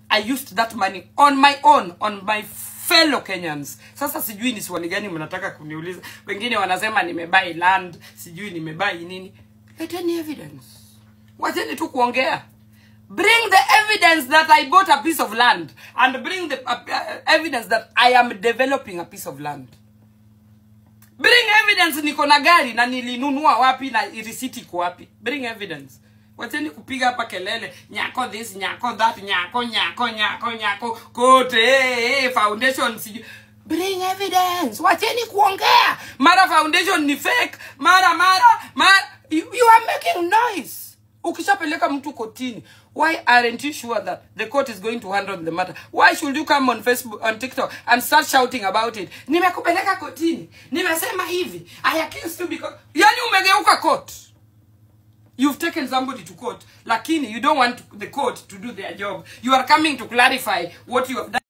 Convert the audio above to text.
i used that money on my own on my fellow kenyans sasa sijui ni swali gani mnataka kuniuliza wengine wanasema nimebai land sijui nimebai nini leteni evidence wacheni tu kuongea bring the evidence that i bought a piece of land and bring the uh, uh, evidence that i am developing a piece of land bring evidence niko na gari na nilinunua wapi na risiti iko wapi bring evidence wacheni kupiga hapa kelele nyako this nyako that nyako nyako nyako nyako kote hey, hey, foundation sijui bring evidence wacheni kuongea mara foundation ni fake mara mara mara you, you are making noise ukishapeleka mtu kotini why aren't you sure that the court is going to handle the matter why should you come on facebook on tiktok and start shouting about it nimekupeleka kotini nimesema hivi i accused you because yani umegeuka court you've taken somebody to court lakini you don't want the court to do their job you are coming to clarify what you have done